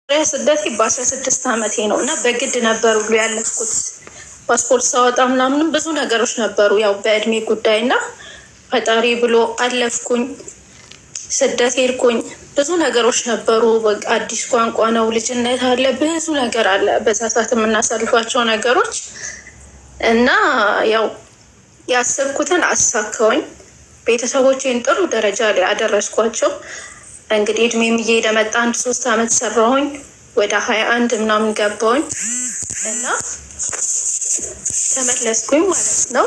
ስደቴ በአስራ ስድስት ዓመቴ ነው እና በግድ ነበር ሁሉ ያለፍኩት። ፓስፖርት ሳወጣ ምናምንም ብዙ ነገሮች ነበሩ፣ ያው በእድሜ ጉዳይ እና ፈጣሪ ብሎ አለፍኩኝ። ስደት ሄድኩኝ። ብዙ ነገሮች ነበሩ። በቃ አዲስ ቋንቋ ነው፣ ልጅነት አለ፣ ብዙ ነገር አለ። በዛ ሰዓት የምናሳልፋቸው ነገሮች እና ያው ያሰብኩትን አሳካውኝ። ቤተሰቦቼን ጥሩ ደረጃ ላይ አደረስኳቸው። እንግዲህ እድሜም እየሄደ መጣ። አንድ ሶስት አመት ሰራሁኝ። ወደ ሀያ አንድ ምናምን ገባሁኝ እና ተመለስኩኝ ማለት ነው።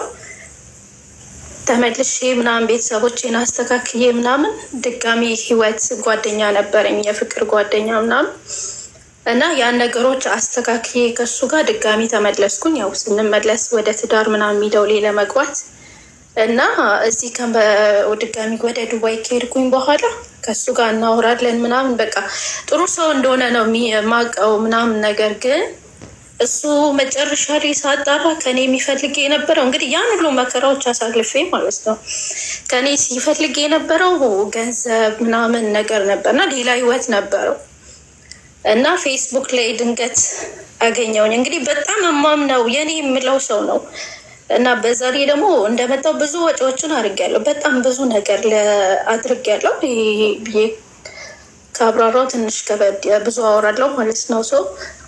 ተመልሼ ምናምን ቤተሰቦቼን አስተካክዬ ምናምን ድጋሚ ህይወት ጓደኛ ነበረኝ የፍቅር ጓደኛ ምናምን እና ያን ነገሮች አስተካክዬ ከሱ ጋር ድጋሚ ተመለስኩኝ። ያው ስንመለስ ወደ ትዳር ምናምን የሚለው ላይ ለመግባት እና እዚህ ድጋሚ ወደ ዱባይ ከሄድኩኝ በኋላ ከሱ ጋር እናወራለን ምናምን በቃ ጥሩ ሰው እንደሆነ ነው የማውቀው ምናምን ነገር ግን እሱ መጨረሻ ላይ ሳጣራ ከኔ የሚፈልግ የነበረው እንግዲህ ያን ሁሉ መከራዎች አሳልፌ ማለት ነው ከኔ ሲፈልግ የነበረው ገንዘብ ምናምን ነገር ነበርና ሌላ ህይወት ነበረው እና ፌስቡክ ላይ ድንገት አገኘውኝ። እንግዲህ በጣም የማምነው የኔ የምለው ሰው ነው እና በዛ ላይ ደግሞ እንደመጣው ብዙ ወጪዎችን አድርጌያለሁ። በጣም ብዙ ነገር አድርጌያለሁ ብዬ ከአብራራው ትንሽ ከበድ ብዙ አወራለሁ ማለት ነው ሰው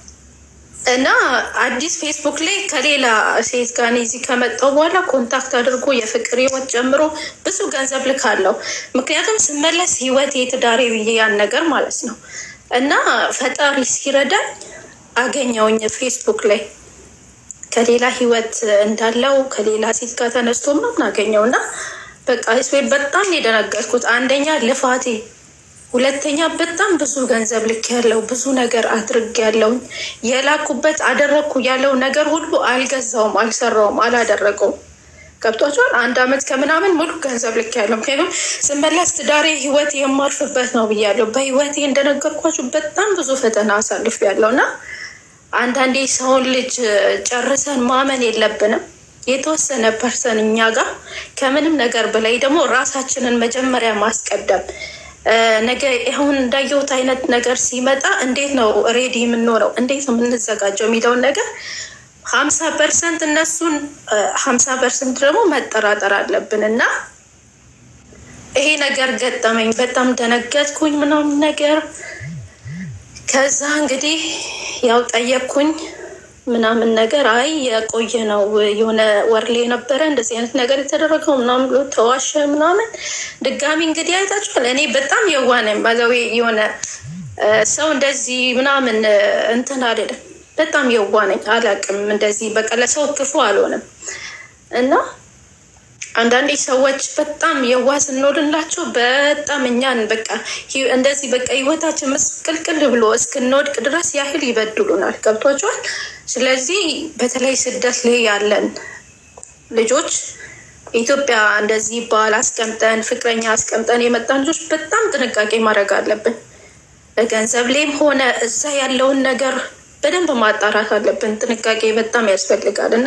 እና አዲስ ፌስቡክ ላይ ከሌላ ሴት ጋር እኔ እዚህ ከመጣሁ በኋላ ኮንታክት አድርጎ የፍቅር ህይወት ጨምሮ ብዙ ገንዘብ ልካለሁ። ምክንያቱም ስመለስ ህይወት የትዳሬ ብዬ ያን ነገር ማለት ነው እና ፈጣሪ ሲረዳኝ አገኘውኝ ፌስቡክ ላይ ከሌላ ህይወት እንዳለው ከሌላ ሴት ጋር ተነስቶ ምናምን አገኘው እና በቃ ስፔድ በጣም የደነገጥኩት አንደኛ ልፋቴ ሁለተኛ በጣም ብዙ ገንዘብ ልክ ያለው ብዙ ነገር አድርግ ያለውን የላኩበት አደረግኩ ያለው ነገር ሁሉ አልገዛውም፣ አልሰራውም፣ አላደረገውም። ገብቷቸዋል። አንድ አመት ከምናምን ሙሉ ገንዘብ ልክ ያለው ምክንያቱም ስመለስ ትዳሬ ህይወት የማርፍበት ነው ብያለሁ። በህይወቴ እንደነገርኳችሁ በጣም ብዙ ፈተና አሳልፍ ያለው እና አንዳንዴ ሰውን ልጅ ጨርሰን ማመን የለብንም። የተወሰነ ፐርሰን እኛ ጋር ከምንም ነገር በላይ ደግሞ ራሳችንን መጀመሪያ ማስቀደም ነገ አሁን እንዳየሁት አይነት ነገር ሲመጣ እንዴት ነው ሬዲ የምንሆነው? እንዴት ነው የምንዘጋጀው የሚለውን ነገር ሀምሳ ፐርሰንት እነሱን ሀምሳ ፐርሰንት ደግሞ መጠራጠር አለብን እና ይሄ ነገር ገጠመኝ። በጣም ደነገጥኩኝ ምናምን ነገር ከዛ እንግዲህ ያው ጠየቅኩኝ ምናምን ነገር አይ የቆየ ነው የሆነ ወር ላይ ነበረ እንደዚህ አይነት ነገር የተደረገው ምናምን ብሎ ተዋሸ ምናምን። ድጋሚ እንግዲህ አይታችኋል። እኔ በጣም የዋነኝ ባዛዊ የሆነ ሰው እንደዚህ ምናምን እንትን አይደለም። በጣም የዋነኝ አላውቅም። እንደዚህ በቃ ለሰው ክፉ አልሆንም እና አንዳንዴ ሰዎች በጣም የዋ ስንወድላቸው በጣም እኛን በቃ እንደዚህ በቃ ህይወታችን ምስቅልቅል ብሎ እስክንወድቅ ድረስ ያህል ይበድሉናል። ገብቷቸዋል። ስለዚህ በተለይ ስደት ላይ ያለን ልጆች ኢትዮጵያ እንደዚህ ባል አስቀምጠን ፍቅረኛ አስቀምጠን የመጣን ልጆች በጣም ጥንቃቄ ማድረግ አለብን። በገንዘብ ላይም ሆነ እዛ ያለውን ነገር በደንብ ማጣራት አለብን። ጥንቃቄ በጣም ያስፈልጋል እና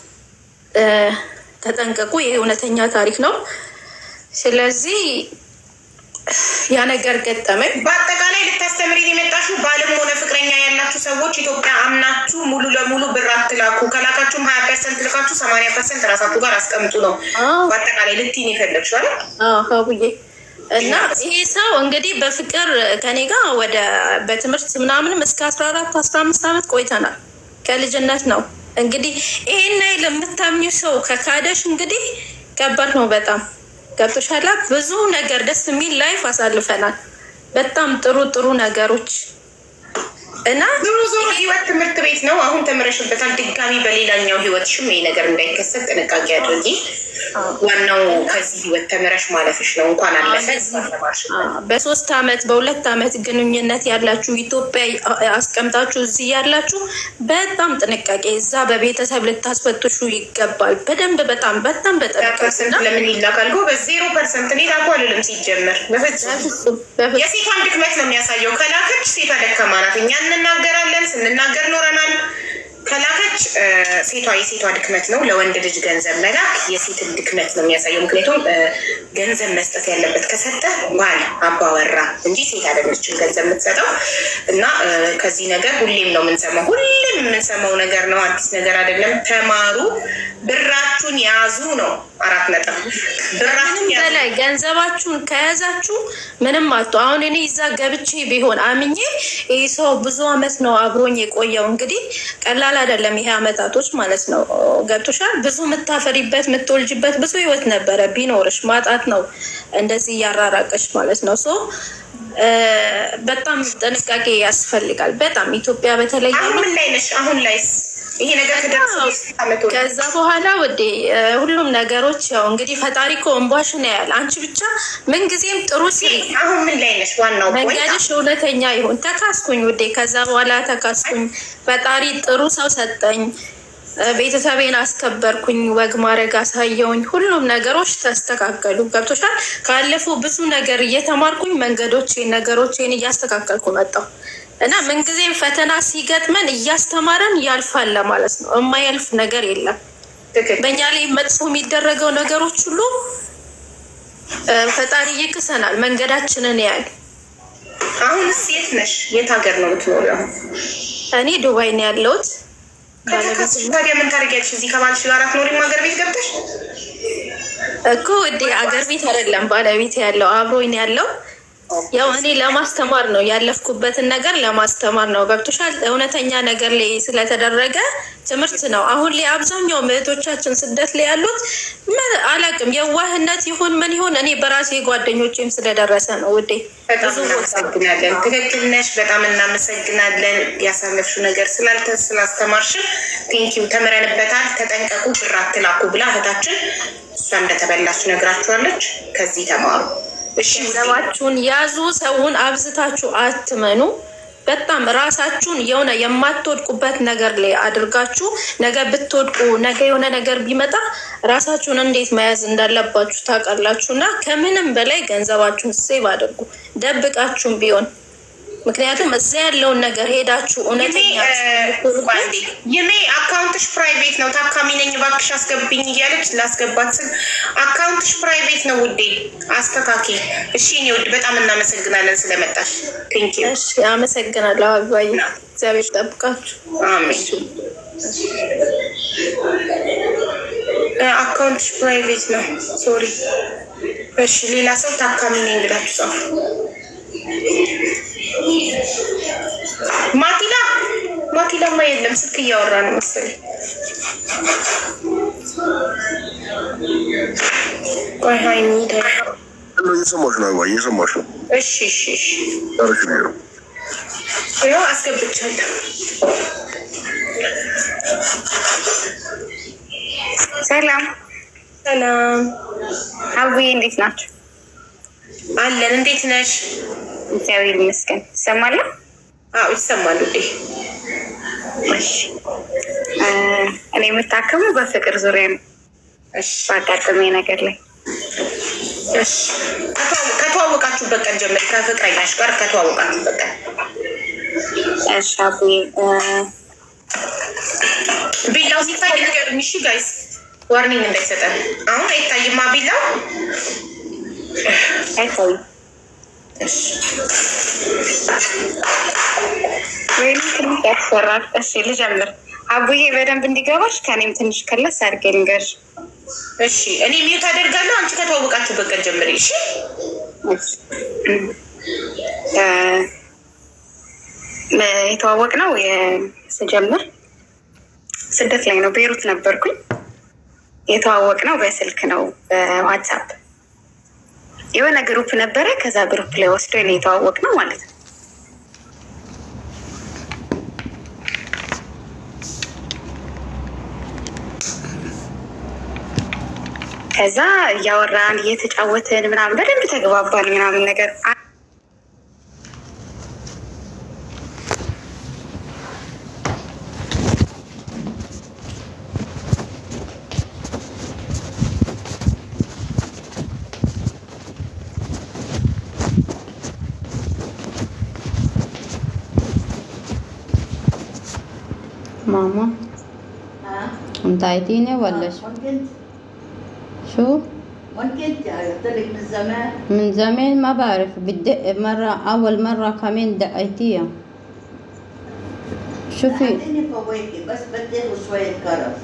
ተጠንቀቁ። ይህ እውነተኛ ታሪክ ነው። ስለዚህ ያ ነገር ገጠመኝ። በአጠቃላይ ልታስተምሪ የመጣችሁ ባልም ሆነ ፍቅረኛ ያላችሁ ሰዎች ኢትዮጵያ አምናችሁ ሙሉ ለሙሉ ብር አትላኩ። ከላካችሁም ሀያ ፐርሰንት ልካችሁ ሰማንያ ፐርሰንት ራሳችሁ ጋር አስቀምጡ ነው በአጠቃላይ ልትይን የፈለግሽው አይደል? ሀቡዬ እና ይሄ ሰው እንግዲህ በፍቅር ከኔ ጋር ወደ በትምህርት ምናምንም እስከ አስራ አራት አስራ አምስት ዓመት ቆይተናል። ከልጅነት ነው እንግዲህ ይሄን ያህል የምታምኙ ሰው ከካደሽ እንግዲህ ከባድ ነው በጣም ገብቶሻላ። ብዙ ነገር ደስ የሚል ላይፍ አሳልፈናል። በጣም ጥሩ ጥሩ ነገሮች እና ዞሮ ዞሮ ህይወት ትምህርት ቤት ነው። አሁን ተምረሽበታል። ድጋሚ በሌላኛው ህይወትሽም ይሄ ነገር እንዳይከሰት ጥንቃቄ አድርጊ። ዋናው ከዚህ ህይወት ተምረሽ ማለፍሽ ነው። እንኳን አለፈ በሶስት አመት በሁለት አመት ግንኙነት ያላችሁ ኢትዮጵያ አስቀምጣችሁ እዚህ ያላችሁ በጣም ጥንቃቄ፣ እዛ በቤተሰብ ልታስፈትሹ ይገባል። በደንብ በጣም በጣም በጠንቀቅና ለምን ይላካል? ጎበዝ ዜሮ ፐርሰንት እኔ ላኩ አልልም። ሲጀመር የሴቷን ድክመት ነው የሚያሳየው። ከላከች ሴቷ ደካማ ናት። እኛ እንናገራለን፣ ስንናገር ኖረናል። ከላከች አለች። ሴቷ የሴቷ ድክመት ነው። ለወንድ ልጅ ገንዘብ መላክ የሴትን ድክመት ነው የሚያሳየው። ምክንያቱም ገንዘብ መስጠት ያለበት ከሰጠ ባል አባወራ እንጂ ሴት አይደለችም ገንዘብ የምትሰጠው። እና ከዚህ ነገር ሁሌም ነው የምንሰማው፣ ሁሌም የምንሰማው ነገር ነው። አዲስ ነገር አይደለም። ተማሩ፣ ብራችሁን ያዙ ነው። አራት ነጥብ። ብራችሁን ያዙ። በላይ ገንዘባችሁን ከያዛችሁ ምንም አቶ አሁን እኔ እዛ ገብቼ ቢሆን አምኜ ይህ ሰው ብዙ አመት ነው አብሮኝ የቆየው። እንግዲህ ቀላል አይደለም ይሄ አመታቶች ማለት ነው። ገብቶሻል። ብዙ የምታፈሪበት የምትወልጅበት ብዙ ህይወት ነበረ ቢኖርሽ ማጣት ነው እንደዚህ እያራራቀሽ ማለት ነው። ሶ በጣም ጥንቃቄ ያስፈልጋል። በጣም ኢትዮጵያ በተለይ አሁን ምን ላይ ነሽ? አሁን ላይስ ይሄ ነገር ከደረሰ አመት ሆነ። ከዛ በኋላ ወዴ ሁሉም ነገሮች ያው እንግዲህ ፈጣሪ እኮ እንቧሽን ያያል። አንቺ ብቻ ምንጊዜም ጥሩ ስሪ፣ አሁን ምን ላይ ነሽ? ዋናው point መንገድሽ እውነተኛ ይሁን። ተካስኩኝ ውዴ። ከዛ በኋላ ተካስኩኝ። ፈጣሪ ጥሩ ሰው ሰጠኝ። ቤተሰቤን አስከበርኩኝ። ወግ ማድረግ አሳየውኝ። ሁሉም ነገሮች ተስተካከሉ። ገብቶሻል። ካለፉ ብዙ ነገር እየተማርኩኝ መንገዶቼን ነገሮቼን እያስተካከልኩ መጣሁ እና ምንጊዜም ፈተና ሲገጥመን እያስተማረን ያልፋል ለማለት ነው። የማያልፍ ነገር የለም። ትክክል። በእኛ ላይ መጥፎ የሚደረገው ነገሮች ሁሉ እ ፈጣሪ ይክሰናል። መንገዳችንን ያያል። አሁንስ የት ነሽ? የት ሀገር ነው የምትኖሪው? አሁን እኔ ዱባይ ነው ያለሁት። ከተካስሽ ታዲያ ምን ታደርጊያለሽ? እዚህ ከባልሽ ጋር አትኖሪም? ሀገር ቤት ገብተሽ እኮ ውዴ አገር ቤት አይደለም ባለቤት ያለው አብሮኝ ነው ያለው። ያው እኔ ለማስተማር ነው ያለፍኩበትን ነገር ለማስተማር ነው። ገብቶሻል። እውነተኛ ነገር ላይ ስለተደረገ ትምህርት ነው። አሁን ላይ አብዛኛው እህቶቻችን ስደት ላይ ያሉት ምን አላውቅም፣ የዋህነት ይሁን ምን ይሁን እኔ በራሴ ጓደኞቼም ስለደረሰ ነው ውዴ። በጣም ብዙ ቦታ እናመሰግናለን። ትክክል ነሽ። በጣም እናመሰግናለን። ያሳለፍሽው ነገር ስላልተ ስላስተማርሽን ቴንኪው። ተምረንበታል። ተጠንቀቁ፣ ብር አትላኩ ብላ እህታችን እሷ እንደተበላች ነግራችኋለች። ከዚህ ተማሩ እሺ። ውዴ። ገንዘባችሁን ያዙ። ሰውን አብዝታችሁ አትመኑ። በጣም ራሳችሁን የሆነ የማትወድቁበት ነገር ላይ አድርጋችሁ ነገ ብትወድቁ ነገ የሆነ ነገር ቢመጣ ራሳችሁን እንዴት መያዝ እንዳለባችሁ ታውቃላችሁ። እና ከምንም በላይ ገንዘባችሁን ሴቭ አድርጉ፣ ደብቃችሁም ቢሆን ምክንያቱም እዛ ያለውን ነገር ሄዳችሁ እውነተኛ ይሜ ይሜ አካውንትሽ ፕራይቬት ነው፣ ታካሚ ነኝ እባክሽ አስገብኝ እያለች ላስገባት ስል አካውንትሽ ፕራይቬት ነው ውዴ፣ አስተካኪ። እሺ እኔ ውድ በጣም እናመሰግናለን ስለመጣሽ። ቴንክ ዩ እሺ፣ አመሰግናለሁ አባዬ። እግዚአብሔር ይጠብቃችሁ። አሜን። አካውንትሽ ፕራይቬት ነው፣ ሶሪ። እሺ ሌላ ሰው ታካሚ ነኝ ብላችሁ ጻፉ። ማቲላ ማቲላማ የለም፣ ስልክ እያወራ ነው መሰለኝ። ቆይ ሀይሚ ደ- እየሰማሽ ነው አባ እየሰማሽ ነው። እሺ እሺ እሺ ጨርሽ ብዬ ነው። ይኸው አስገብቻለሁ። ሰላም ሰላም አቡዬ፣ እንዴት ናቸው? አለን። እንዴት ነሽ? እግዚአብሔር ይመስገን። ይሰማለሁ። አዎ ይሰማል ውዴ። እሺ፣ እ እኔ የምታከመው በፍቅር ዙሪያ ነው። እሺ ባጋጠመኝ ነገር ላይ እሺ። ከተዋወ- ከተዋወቃችሁበት ቀን ጀምሪ፣ ከፍቅረኛሽ ጋር ከተዋወቃችሁበት ቀን እሺ አቡዬ፣ እ ቢላው ሲታይ ንገሩኝ። እሺ ጋይስ ዋርኒንግ እንዳይሰጠን። አሁን አይታይማ ቢላው። አይታይም እሺ ወይም ትንሽ ያስፈራል። እሺ ልጀምር። አቡዬ በደንብ እንዲገባሽ ከኔም ትንሽ ከለስ አድርጌ ልንገርሽ። እሺ እኔ ሚዩት አደርጋለሁ። አንቺ ከተዋወቃችሁበት ቀን ጀምሪ። እሺ እሺ። እ የተዋወቅ ነው ስጀምር ስደት ላይ ነው፣ ቤይሩት ነበርኩኝ። የተዋወቅ ነው በስልክ ነው፣ በዋትሳፕ የሆነ ግሩፕ ነበረ። ከዛ ግሩፕ ላይ ወስዶ ነው የተዋወቅ ነው ማለት ነው። ከዛ እያወራን እየተጫወትን ምናምን በደንብ ተግባባን ምናምን ነገር ማማ انت عيتيني ولا شو وين كنت؟ شو وين كنت؟ قلت لك من زمان من زمان ما بعرف بتدق مرة أول مرة كمان دقيتيها شوفي بعدين فواكه بس بدي له شوية كرز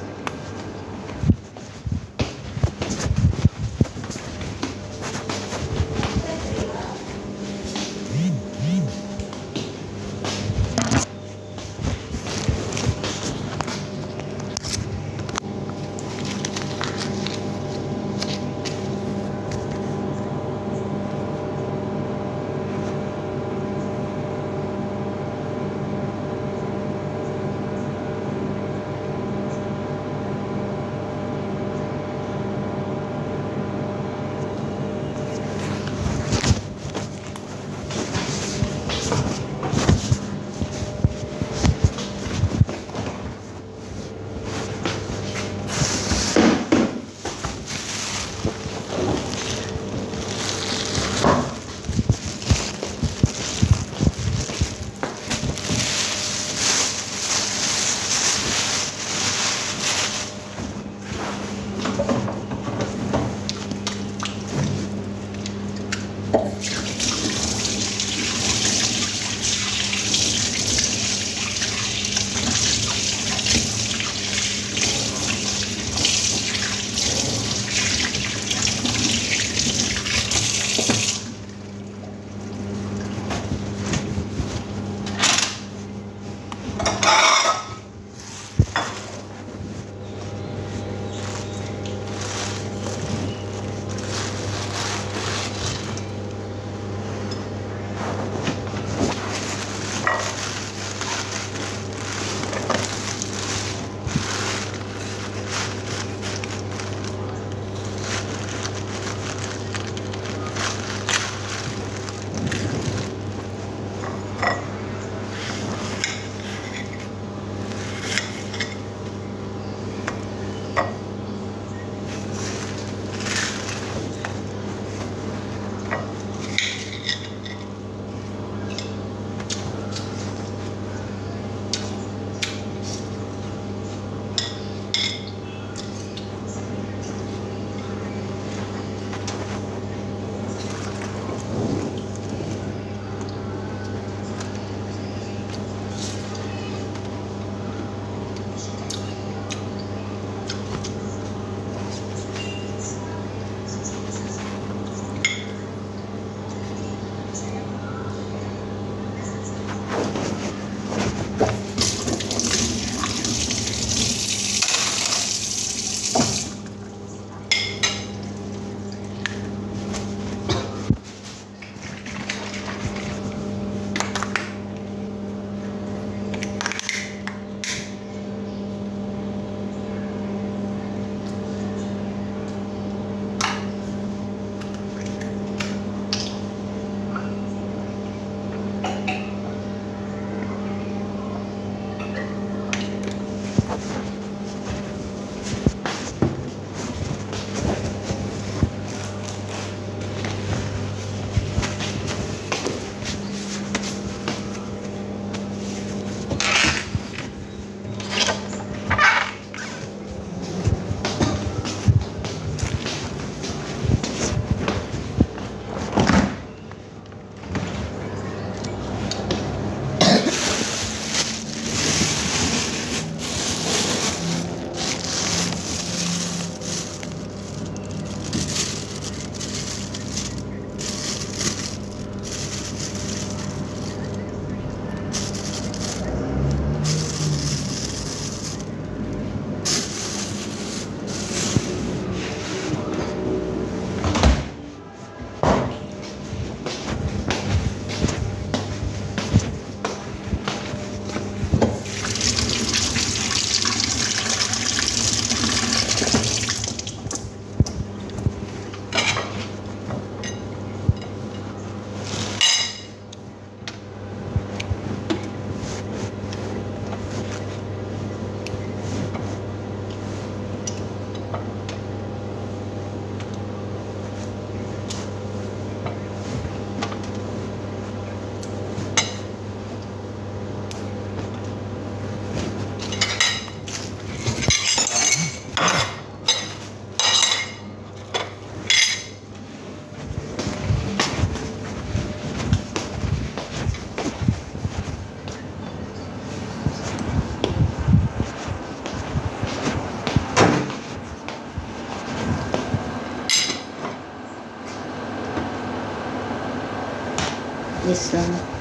ይስላም